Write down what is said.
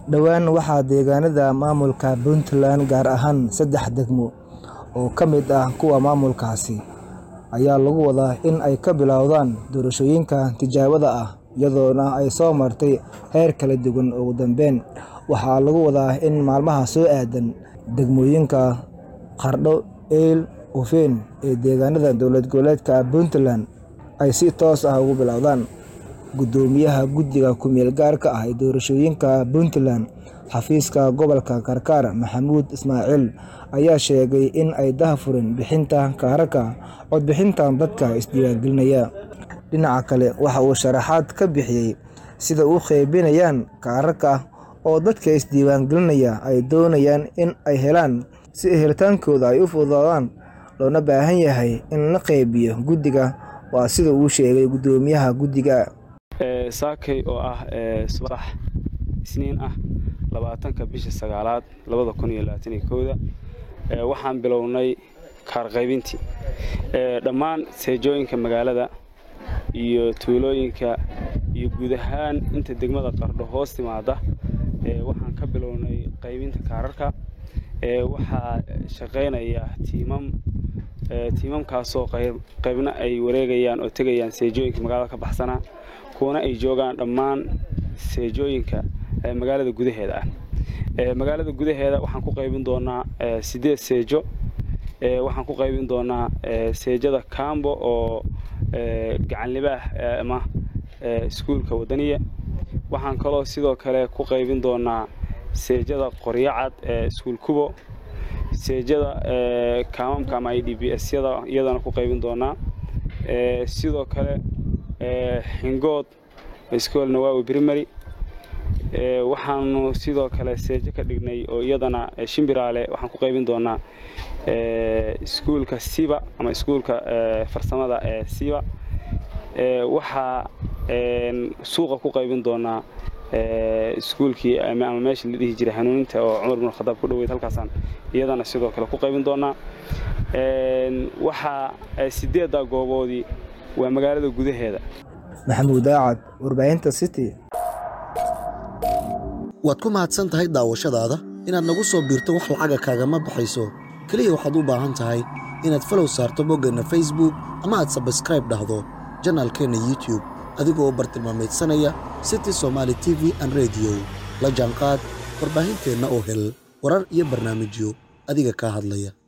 Dhowaan waxaa deegaanada maamulka Puntland gaar ahaan saddex degmo oo ka mid ah kuwa maamulkaasi ayaa lagu wadaa in ay ka bilowdaan doorashooyinka tijaabada ah iyadoona ay soo martay heerar kala duwan. Ugu dambeyn, waxaa lagu wadaa in maalmaha soo aadan degmooyinka Qardho, Eyl, Hufeyn ee deegaanada dowlad goboleedka Puntland ay si toos ah uga bilowdaan. Guddoomiyaha Guddiga Ku-meel gaarka ah ee Doorashooyinka Puntland, xafiiska gobolka Karkar, Maxamuud Ismaaciil ayaa sheegay in ay daahfureen bixinta kaararka codbixinta dadka isdiiwaangelinaya. Dhinaca kale, waxa uu sharaxaad ka bixiyay sida ay u qaybinayaan kaararka oo dadka isdiiwaangelinaya ay doonayaan in ay helaan si helitaankooda ay u fududaadaan loona baahan yahay in la qaybiyo guddiga. Waa sida uu sheegay guddoomiyaha guddiga. saakay oo ah subax isniin ah labaatanka bisha sagaalaad labada kun iyo labaatan iyo kowda waxaan bilownay kaar qaybintii dhammaan seejooyinka magaalada iyo tuulooyinka iyo guud ahaan inta degmada qardho hoos timaada waxaan ka bilownay qaybinta kaararka waxaa shaqaynaya tiimam tiimamkaasoo qaybna ay wareegayaan oo tegayaan seejooyinka magaalada ka baxsanaa kuwana ay joogaan dhammaan seejooyinka magaalada gudaheeda ah magaalada gudaheeda waxaan ku qaybin doonaa siddeed seejo waxaan ku qaybin doonaa seejada kambo oo gacanlibaah ama iskuulka wadaniya waxaan kaloo sidoo kale ku qaybin doonaa seejada qoryacad ee iskuul kubo seejada kaamamka ama i d b s yada iyadana ku qaybin doonaa sidoo kale xingood iskool nawaawi primary waxaanu sidoo kale seejo ka dhignay oo iyadana shimbiraale waxaan ku qaybin doonaa iskuulka siba ama iskuulka farsamada ee siba waxaa suuqa ku qaybin doonaa iskuulkii ama meeshii la dhihi jiray hanuuninta oo cumar bin khadaab ku dhoweyd halkaasaan iyadana sidoo kale ku qaybin doonaa waxaa sideedda gooboodii waa magaalada gudaheeda Maxamuud Daacad, warbaahinta City. waad ku mahadsan tahay daawashadaada inaad nagu soo biirto wax lacaga kaagama baxayso keliya waxaad u baahan tahay inaad falow saarto boggeenna facebook ama aad sabskraib dhahdo janaalkeenna youtube adigoo bartilmaameedsanaya city somaali t v an rediyo la jaanqaad warbaahinteenna oo hel warar iyo barnaamijyo adiga kaa hadlaya